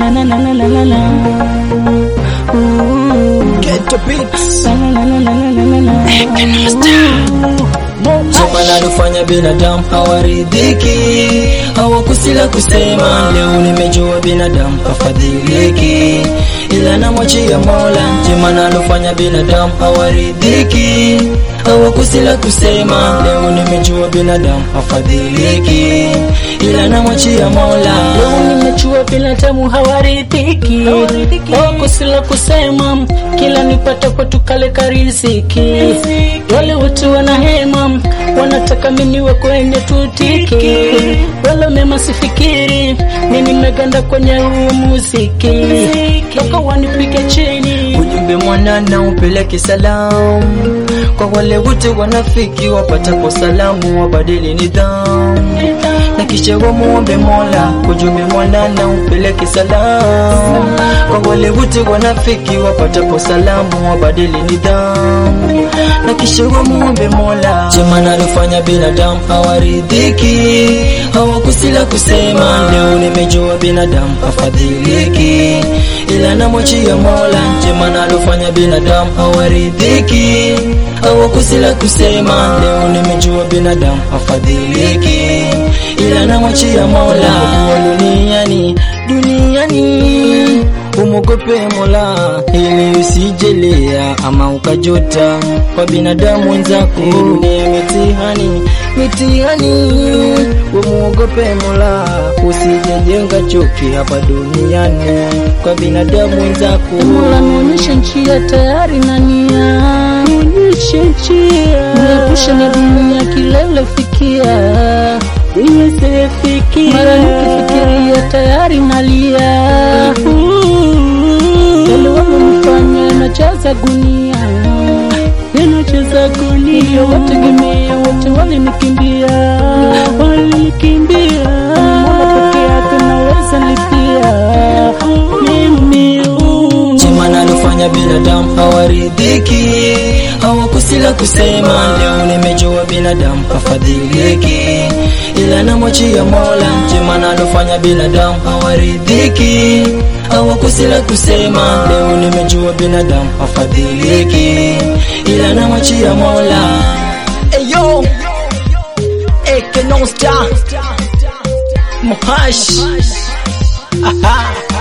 la la la la la la la. Ooh. Get the beats. La la la la la la la la. Soka nalofanya binadamu hawaridhiki, hawakusila kusema. Leo nimejua binadamu hafadhiliki, ila namwachia Mola. Jema nalofanya binadamu hawaridhiki, hawakusila kusema. Leo nimejua binadamu hafadhiliki, ila namwachia Mola. Leo nimechua binadamu hawaridhiki, wakusila kusema, kila nipatapo tukaleka riziki. Wale wote wanahema, wanataka miniwe kwenye tutiki, wala mema sifikiri, mi nimeganda kwenye huu muziki, toka wanipige chini Ujumbe mwanana upeleke salamu kwa wale wote wanafiki wapatapo salamu, wabadili nidhamu na kisha wamuombe Mola. Ujumbe mwanana upeleke salamu kwa wale wote wanafiki wapatapo salamu, wabadili nidhamu na kisha wamuombe Mola. Jema nalofanya binadamu hawaridhiki, hawakusila kusema. Leo nimejua binadamu hafadhiliki, ila namwachia Mola. Jema nalofanya binadamu hawaridhiki, hawakusila kusema. Leo nimejua binadamu hafadhiliki, ila namwachia Mola. Kuwa duniani duniani umwogope Mola ili usijelea ama ukajota kwa binadamu wenzako. Dunia mitihani mitihani, umwogope Mola usijejenga chuki hapa duniani kwa binadamu wenzako. Mola nionyeshe njia tayari na nia, nionyeshe njia, niepushe na dunia kilele fikia, niweze fikia, mara nikifikiria tayari nalia, yale wamenifanya najaza gunia, ninajaza gunia, wategemea wote walinikimbia, walinikimbia, Mola peke yake naweza lipia mimi Jema nalofanya binadamu hawaridhiki, hawakusila kusema. Leo nimejua binadamu hafadhiliki, ila namwachia Mola. Jema nalofanya binadamu hawaridhiki, hawakusila kusema. Leo nimejua binadamu hafadhiliki, ila namwachia Mola. Eyo Eke non star Mohash Aha